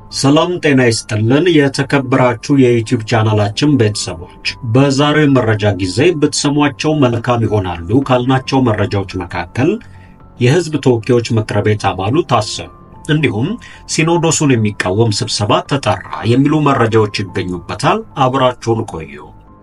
ሰላም ጤና ይስጥልን። የተከበራችሁ የዩቲዩብ ቻናላችን ቤተሰቦች በዛሬው የመረጃ ጊዜ ብትሰሟቸው መልካም ይሆናሉ ካልናቸው መረጃዎች መካከል የሕዝብ ተወካዮች ምክር ቤት አባሉ ታሰሩ፣ እንዲሁም ሲኖዶሱን የሚቃወም ስብሰባ ተጠራ የሚሉ መረጃዎች ይገኙበታል። አብራችሁን ቆዩ።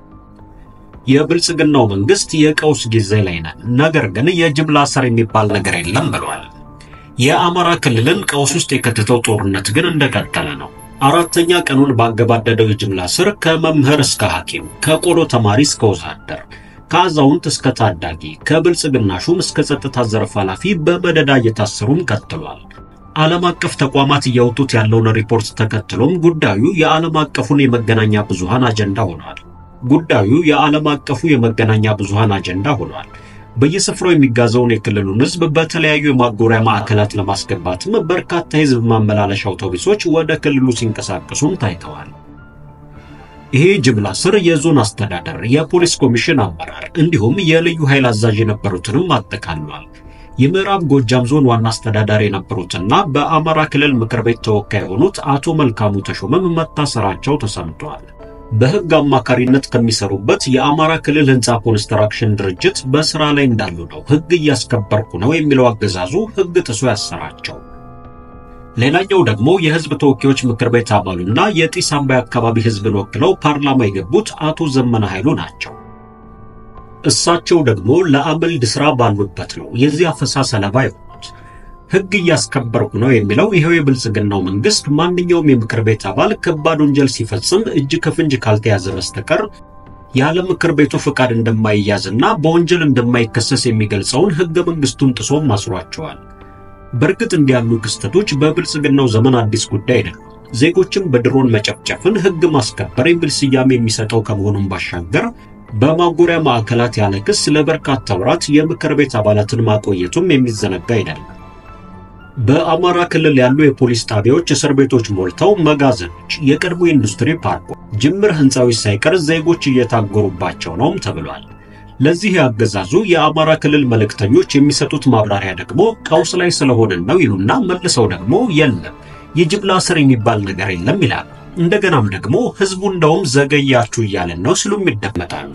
የብልጽግናው መንግስት የቀውስ ጊዜ ላይ ነን፣ ነገር ግን የጅምላ እስር የሚባል ነገር የለም ብሏል። የአማራ ክልልን ቀውስ ውስጥ የከተተው ጦርነት ግን እንደቀጠለ ነው። አራተኛ ቀኑን ባገባደደው የጅምላ እስር ከመምህር እስከ ሐኪም፣ ከቆሎ ተማሪ እስከ ወዛደር፣ ከአዛውንት እስከ ታዳጊ፣ ከብልጽግና ሹም እስከ ጸጥታ ዘርፍ ኃላፊ በመደዳ እየታሰሩም ቀጥሏል። ዓለም አቀፍ ተቋማት እያወጡት ያለውን ሪፖርት ተከትሎም ጉዳዩ የዓለም አቀፉን የመገናኛ ብዙሃን አጀንዳ ሆኗል። ጉዳዩ የዓለም አቀፉ የመገናኛ ብዙሃን አጀንዳ ሆኗል። በየስፍራው የሚጋዘውን የክልሉን ሕዝብ በተለያዩ የማጎሪያ ማዕከላት ለማስገባትም በርካታ የሕዝብ ማመላለሻ አውቶቡሶች ወደ ክልሉ ሲንቀሳቀሱም ታይተዋል። ይሄ ጅምላ እስር የዞን አስተዳደር፣ የፖሊስ ኮሚሽን አመራር እንዲሁም የልዩ ኃይል አዛዥ የነበሩትንም አጠቃሏል። የምዕራብ ጎጃም ዞን ዋና አስተዳዳሪ የነበሩትና በአማራ ክልል ምክር ቤት ተወካይ የሆኑት አቶ መልካሙ ተሾመም መታሰራቸው ተሰምቷል። በሕግ አማካሪነት ከሚሰሩበት የአማራ ክልል ሕንፃ ኮንስትራክሽን ድርጅት በስራ ላይ እንዳሉ ነው ሕግ እያስከበርኩ ነው የሚለው አገዛዙ ሕግ ጥሶ ያሰራቸው። ሌላኛው ደግሞ የሕዝብ ተወካዮች ምክር ቤት አባሉና የጢስ አባይ አካባቢ ሕዝብን ወክለው ፓርላማ የገቡት አቶ ዘመነ ኃይሉ ናቸው። እሳቸው ደግሞ ለአመልድ ስራ ባሉበት ነው የዚህ አፈሳ ሰለባ የሆኑት። ሕግ እያስከበርኩ ነው የሚለው ይኸው የብልጽግናው መንግስት ማንኛውም የምክር ቤት አባል ከባድ ወንጀል ሲፈጽም እጅ ከፍንጅ ካልተያዘ በስተቀር ያለ ምክር ቤቱ ፍቃድ እንደማይያዝና በወንጀል እንደማይከሰስ የሚገልጸውን ሕገ መንግስቱን ጥሶም አስሯቸዋል። በእርግጥ እንዲያሉ ክስተቶች በብልጽግናው ዘመን አዲስ ጉዳይ አይደለም። ዜጎችን በድሮን መጨፍጨፍን ሕግ ማስከበር የሚል ስያሜ የሚሰጠው ከመሆኑም ባሻገር በማጎሪያ ማዕከላት ያለ ክስ ለበርካታ ወራት የምክር ቤት አባላትን ማቆየቱም የሚዘነጋ አይደለም። በአማራ ክልል ያሉ የፖሊስ ጣቢያዎች እስር ቤቶች ሞልተው መጋዘኖች፣ የቀድሞ ኢንዱስትሪ ፓርኮች፣ ጅምር ህንፃዎች ሳይቀር ዜጎች እየታጎሩባቸው ነውም ተብሏል። ለዚህ ያገዛዙ የአማራ ክልል መልእክተኞች የሚሰጡት ማብራሪያ ደግሞ ቀውስ ላይ ስለሆንን ነው ይሉና መልሰው ደግሞ የለም የጅምላ እስር የሚባል ነገር የለም ይላሉ። እንደገናም ደግሞ ህዝቡ እንደውም ዘገያችሁ እያለን ነው ሲሉም ይደመጣሉ።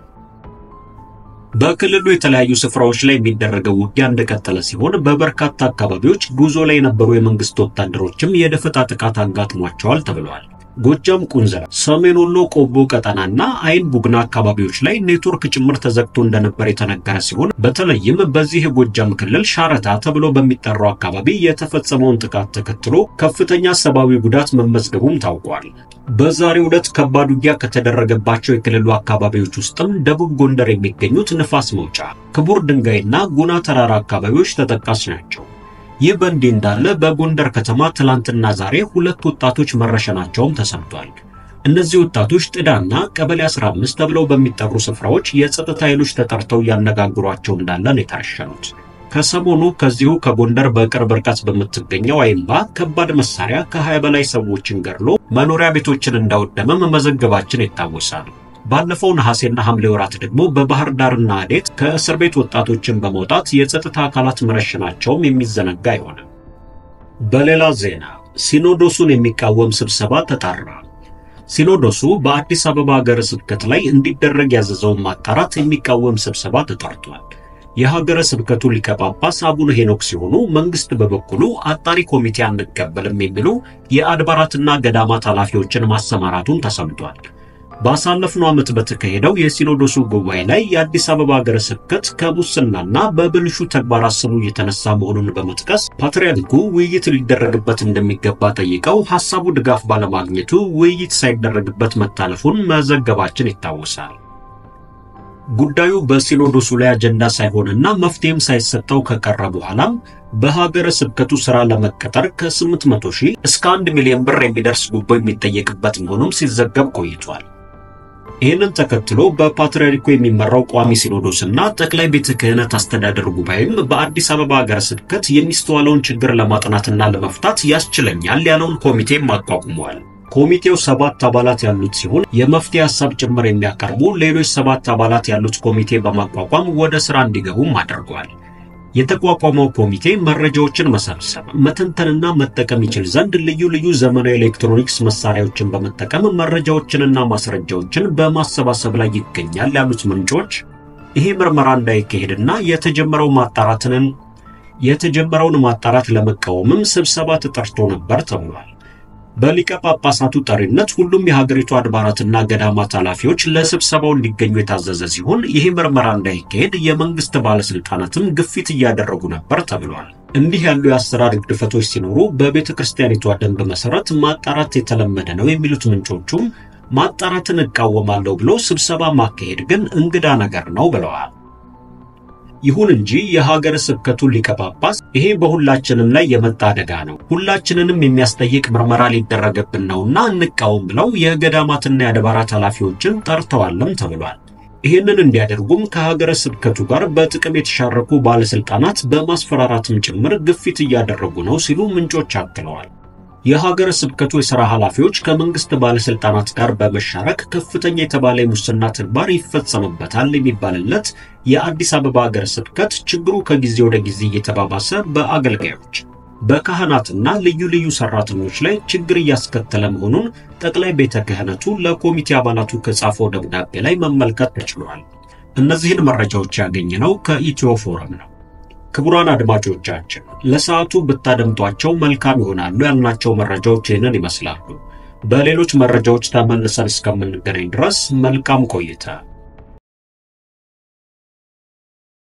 በክልሉ የተለያዩ ስፍራዎች ላይ የሚደረገው ውጊያ እንደቀጠለ ሲሆን በበርካታ አካባቢዎች ጉዞ ላይ የነበሩ የመንግስት ወታደሮችም የደፈጣ ጥቃት አጋጥሟቸዋል ተብሏል። ጎጃም ቁንዘራ፣ ሰሜን ወሎ ቆቦ ቀጠናና አይን ቡግና አካባቢዎች ላይ ኔትወርክ ጭምር ተዘግቶ እንደነበር የተነገረ ሲሆን በተለይም በዚህ የጎጃም ክልል ሻረታ ተብሎ በሚጠራው አካባቢ የተፈጸመውን ጥቃት ተከትሎ ከፍተኛ ሰብአዊ ጉዳት መመዝገቡም ታውቋል። በዛሬው ዕለት ከባድ ውጊያ ከተደረገባቸው የክልሉ አካባቢዎች ውስጥም ደቡብ ጎንደር የሚገኙት ንፋስ መውጫ፣ ክቡር ድንጋይና ጉና ተራራ አካባቢዎች ተጠቃሽ ናቸው። ይህ በእንዲህ እንዳለ በጎንደር ከተማ ትላንትና ዛሬ ሁለት ወጣቶች መረሸናቸውም ተሰምቷል። እነዚህ ወጣቶች ጥዳና ቀበሌ 15 ተብለው በሚጠሩ ስፍራዎች የጸጥታ ኃይሎች ተጠርተው እያነጋግሯቸው እንዳለ ነው የተረሸኑት። ከሰሞኑ ከዚሁ ከጎንደር በቅርብ ርቀት በምትገኘው አይምባ ከባድ መሳሪያ ከ20 በላይ ሰዎችን ገድሎ መኖሪያ ቤቶችን እንዳወደመ መመዘገባችን ይታወሳል። ባለፈው ነሐሴና ሐምሌ ወራት ደግሞ በባህር ዳርና አዴት ከእስር ቤት ወጣቶችን በመውጣት የጸጥታ አካላት መረሸናቸውም የሚዘነጋ አይሆንም። በሌላ ዜና ሲኖዶሱን የሚቃወም ስብሰባ ተጠራ። ሲኖዶሱ በአዲስ አበባ ሀገረ ስብከት ላይ እንዲደረግ ያዘዘውን ማጣራት የሚቃወም ስብሰባ ተጠርቷል። የሀገረ ስብከቱ ሊቀ ጳጳስ አቡነ ሄኖክ ሲሆኑ መንግስት በበኩሉ አጣሪ ኮሚቴ አንቀበልም የሚሉ የአድባራትና ገዳማት ኃላፊዎችን ማሰማራቱን ተሰምቷል። ባሳለፍነው ዓመት በተካሄደው የሲኖዶሱ ጉባኤ ላይ የአዲስ አበባ ሀገረ ስብከት ከሙስናና በብልሹ ተግባራት ስሙ እየተነሳ መሆኑን በመጥቀስ ፓትርያርኩ ውይይት ሊደረግበት እንደሚገባ ጠይቀው ሐሳቡ ድጋፍ ባለማግኘቱ ውይይት ሳይደረግበት መታለፉን መዘገባችን ይታወሳል። ጉዳዩ በሲኖዶሱ ላይ አጀንዳ ሳይሆንና መፍትሄም ሳይሰጠው ከቀረ በኋላም በሀገረ ስብከቱ ሥራ ለመቀጠር ከ800 ሺህ እስከ 1 ሚሊዮን ብር የሚደርስ ጉቦ የሚጠየቅበት መሆኑም ሲዘገብ ቆይቷል። ይህንን ተከትሎ በፓትርያርኩ የሚመራው ቋሚ ሲኖዶስና ጠቅላይ ቤተ ክህነት አስተዳደር ጉባኤም በአዲስ አበባ ሀገረ ስብከት የሚስተዋለውን ችግር ለማጥናትና ለመፍታት ያስችለኛል ያለውን ኮሚቴም አቋቁመዋል። ኮሚቴው ሰባት አባላት ያሉት ሲሆን የመፍትሄ ሐሳብ ጭምር የሚያቀርቡ ሌሎች ሰባት አባላት ያሉት ኮሚቴ በማቋቋም ወደ ሥራ እንዲገቡም አድርጓል። የተቋቋመው ኮሚቴ መረጃዎችን መሰብሰብ፣ መተንተንና መጠቀም ይችል ዘንድ ልዩ ልዩ ዘመናዊ ኤሌክትሮኒክስ መሳሪያዎችን በመጠቀም መረጃዎችንና ማስረጃዎችን በማሰባሰብ ላይ ይገኛል ያሉት ምንጮች ይሄ ምርመራ እንዳይካሄድና የተጀመረው ማጣራትንን የተጀመረውን ማጣራት ለመቃወምም ስብሰባ ተጠርቶ ነበር ተብሏል። በሊቀ ጳጳሳቱ ጠሪነት ሁሉም የሀገሪቱ አድባራትና ገዳማት ኃላፊዎች ለስብሰባው እንዲገኙ የታዘዘ ሲሆን ይህ ምርመራ እንዳይካሄድ የመንግስት ባለስልጣናትም ግፊት እያደረጉ ነበር ተብሏል። እንዲህ ያሉ የአሰራር ግድፈቶች ሲኖሩ በቤተ ክርስቲያኒቷ ደንብ መሰረት ማጣራት የተለመደ ነው የሚሉት ምንጮቹም ማጣራትን እቃወማለሁ ብሎ ስብሰባ ማካሄድ ግን እንግዳ ነገር ነው ብለዋል። ይሁን እንጂ የሀገረ ስብከቱ ሊቀ ጳጳስ ይሄ በሁላችንም ላይ የመጣ አደጋ ነው፣ ሁላችንንም የሚያስጠይቅ ምርመራ ሊደረገብን ነውና እንቃወም ብለው የገዳማትና የአድባራት ኃላፊዎችን ጠርተዋልም ተብሏል። ይህንን እንዲያደርጉም ከሀገረ ስብከቱ ጋር በጥቅም የተሻረኩ ባለስልጣናት በማስፈራራትም ጭምር ግፊት እያደረጉ ነው ሲሉ ምንጮች አክለዋል። የሀገረ ስብከቱ የሥራ ኃላፊዎች ከመንግስት ባለስልጣናት ጋር በመሻረክ ከፍተኛ የተባለ የሙስና ተግባር ይፈጸምበታል የሚባልለት የአዲስ አበባ ሀገረ ስብከት ችግሩ ከጊዜ ወደ ጊዜ እየተባባሰ በአገልጋዮች በካህናትና ልዩ ልዩ ሰራተኞች ላይ ችግር እያስከተለ መሆኑን ጠቅላይ ቤተ ክህነቱ ለኮሚቴ አባላቱ ከጻፈው ደብዳቤ ላይ መመልከት ተችሏል። እነዚህን መረጃዎች ያገኘነው ከኢትዮ ፎረም ነው። ክቡራን አድማጮቻችን ለሰዓቱ ብታደምጧቸው መልካም ይሆናሉ ያልናቸው መረጃዎች ይህንን ይመስላሉ። በሌሎች መረጃዎች ተመልሰን እስከምንገናኝ ድረስ መልካም ቆይታ